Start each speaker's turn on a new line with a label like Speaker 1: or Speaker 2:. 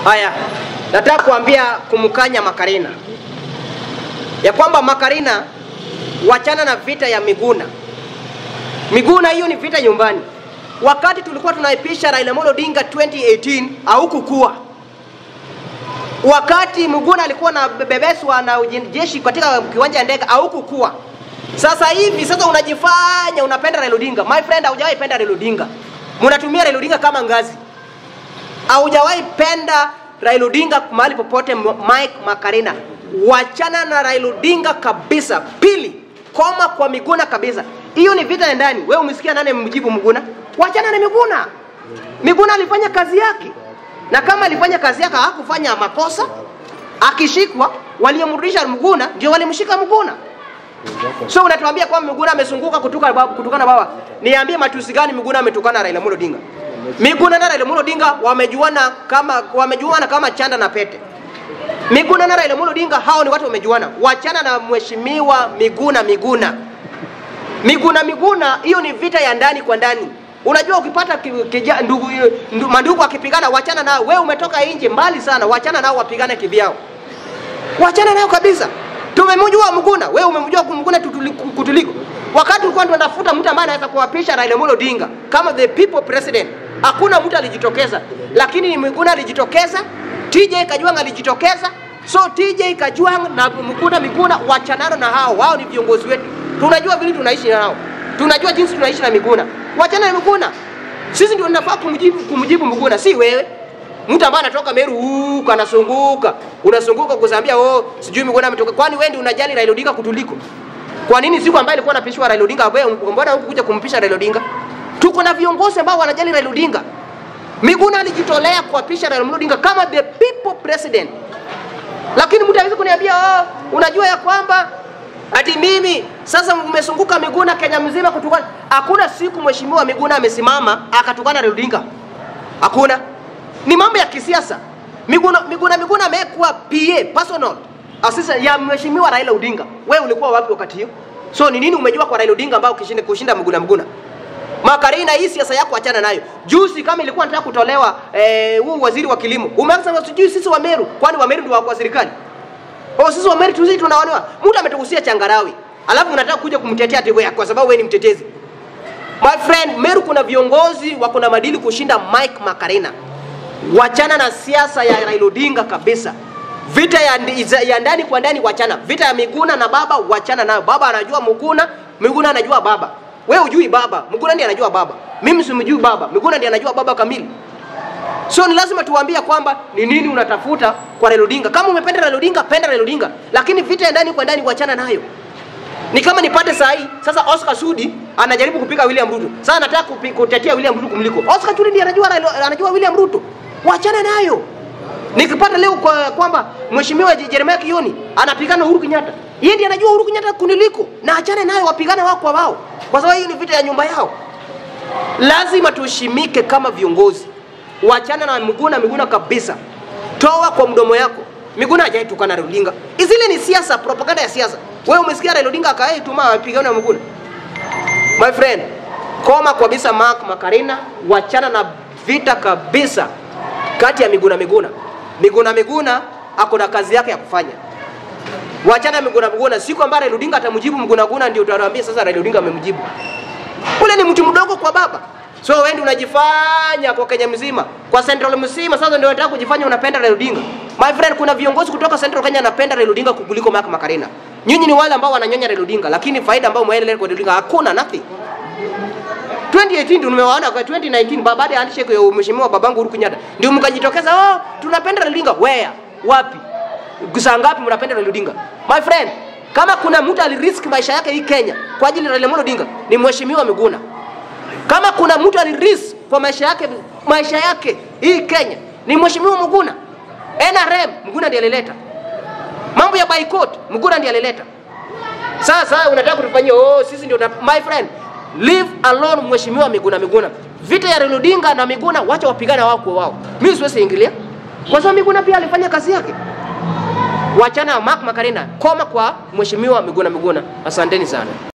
Speaker 1: Haya, nataka kuambia kumkanya Makarina ya kwamba Makarina, wachana na vita ya Miguna. Miguna hiyo ni vita nyumbani. Wakati tulikuwa tunaipisha Raila Amolo Odinga 2018 haukukua. Wakati Miguna alikuwa na bebeswa na jeshi katika kiwanja ya ndege haukukua. Sasa hivi sasa unajifanya unapenda Raila Odinga. My friend, haujawahi penda Raila Odinga. Mnatumia Raila Odinga kama ngazi. Haujawahi penda Raila Odinga mahali popote. Mike Makarina, wachana na Raila Odinga kabisa. Pili, koma kwa Miguna kabisa. Hiyo ni vita ya ndani. Wewe umesikia nani mjibu Miguna? Wachana na Miguna. Miguna alifanya kazi yake, na kama alifanya kazi yake hakufanya makosa, akishikwa waliomrudisha Miguna ndio walimshika Miguna. So unatuambia kwamba Miguna amesunguka kutuka kutukana baba. Niambie matusi gani Miguna ametukana Raila Amolo Odinga? Miguna na Raila Amolo Odinga wamejuana kama wamejuana kama chanda na pete. Miguna na Raila Amolo Odinga hao ni watu wamejuana. Wachana na mheshimiwa Miguna Miguna. Miguna Miguna, hiyo ni vita ya ndani kwa ndani. Unajua ukipata kija, ndugu, ndu, mandugu akipigana, wachana nao. Wewe umetoka nje mbali sana, wachana nao wapigane kivyao, wachana nao kabisa. Tumemjua Mguna, wewe umemjua Mguna kutuliko. Wakati tulikuwa tunatafuta mtu ambaye anaweza kuwapisha Raila Amolo Odinga kama the people president, hakuna mtu alijitokeza, lakini ni Mguna alijitokeza, TJ Kajwang alijitokeza. So TJ Kajwang na Mguna Miguna, wachanano na hao, wao ni viongozi wetu tunajua vile tunaishi nao, tunajua jinsi tunaishi na Miguna. Wachana na Miguna, sisi ndio tunafaa kumjibu, kumjibu Miguna, si wewe. Mtu ambaye anatoka Meru huko anasunguka, unasunguka kuzambia oh, sijui Miguna ametoka. Kwani wewe ndio unajali Raila Odinga kutuliko? Kwa nini siku ambayo alikuwa anapishwa Raila Odinga, wewe mbona hukuja kumpisha Raila Odinga? Tuko na viongozi ambao wanajali Raila Odinga. Miguna alijitolea kuapisha Raila Odinga kama the people president, lakini mtu hawezi kuniambia oh, unajua ya kwamba Ati mimi sasa umesunguka Miguna Kenya mzima kutukana. Hakuna siku mheshimiwa Miguna amesimama akatukana Raila Odinga. Hakuna. Ni mambo ya kisiasa. Miguna Miguna Miguna amekuwa PA personal assistant ya mheshimiwa Raila Odinga. Wewe ulikuwa wapi wakati hiyo? So ni nini umejua kwa Raila Odinga ambao ukishinda kushinda Miguna Miguna? Makarina, hii siasa yako achana nayo. Juzi kama ilikuwa nataka kutolewa eh, huu waziri wa kilimo. Umeanza sijui sisi wa Meru, kwani wa Meru ndio wa serikali? Oh, sisi wa Meru tuzi tunaonewa. Mtu ametugusia changarawi. Alafu unataka kuja kumtetea ati wewe kwa sababu wewe ni mtetezi. My friend, Meru kuna viongozi wako na madili kushinda Mike Makarina. Wachana na siasa ya Raila Odinga kabisa. Vita ya, ya ndani kwa ndani wachana. Vita ya Miguna na baba wachana nayo. Baba anajua Miguna, Miguna anajua baba. Wewe hujui baba, Miguna ndiye anajua baba. Mimi simjui baba, Miguna ndiye anajua baba kamili. So ni lazima tuwaambie kwamba ni nini unatafuta kwa Raila Odinga. Kama umependa Raila Odinga, penda Raila Odinga, lakini vita ya ndani kwa ndani wachana nayo. Ni kama nipate saa hii sasa, Oscar Sudi anajaribu kupika William Ruto, sasa anataka kutetea William Ruto kumliko Oscar Sudi. Ndiye anajua anajua William Ruto, wachana nayo. Nikipata leo kwa kwamba mheshimiwa Jeremiah Kioni anapigana Uhuru Kenyatta, yeye ndiye anajua Uhuru Kenyatta kuniliko, na achane nayo, wapigane wao kwa wao, kwa sababu hii ni vita ya nyumba yao. Lazima tuheshimike kama viongozi wachana na Miguna Miguna kabisa, toa kwa mdomo yako. Miguna hajai tukana Raila Odinga, zile ni siasa, propaganda ya siasa. Wewe umesikia Raila Odinga akae tuma apigane na Miguna? My friend, koma kabisa. Mark Makarina, wachana na vita kabisa kati ya Miguna Miguna. Miguna Miguna ako na kazi yake ya kufanya, wachana Miguna Miguna. Siku ambayo Raila Odinga atamjibu Miguna Miguna, ndio utawaambia sasa Raila Odinga amemjibu. Ule ni mtu mdogo kwa baba. So wewe ndio unajifanya kwa Kenya mzima, kwa Central mzima sasa ndio unataka kujifanya unapenda Raila Odinga. My friend, kuna viongozi kutoka Central Kenya anapenda Raila Odinga kuliko Mark Makarina. Nyinyi ni wale ambao wananyonya Raila Odinga, lakini faida ambayo mwaelewa kwa Raila Odinga hakuna nothing. 2018 ndio nimewaona kwa 2019 baada ya handshake ya mheshimiwa babangu Uhuru Kenyatta ndio mkajitokeza, oh, tunapenda Raila Odinga. Where? Wapi? Saa ngapi mnapenda Raila Odinga? My friend, kama kuna mtu alirisk maisha yake hii Kenya kwa ajili ya Raila Amolo Odinga ni mheshimiwa Miguna kama kuna mtu alirisk kwa maisha yake maisha yake hii Kenya ni mheshimiwa Muguna. NRM Muguna ndiye alileta mambo ya boycott, Muguna ndiye alileta. Sasa unataka kutufanyia oh, sisi ndio my friend, leave alone mheshimiwa Miguna Miguna. Vita ya Raila Odinga na Miguna, wacha wapigana wao kwa wao. Mimi siwezi ingilia kwa sababu Miguna pia alifanya kazi yake. Wachana Mark Makarina, koma kwa mheshimiwa Miguna Miguna. Asanteni sana.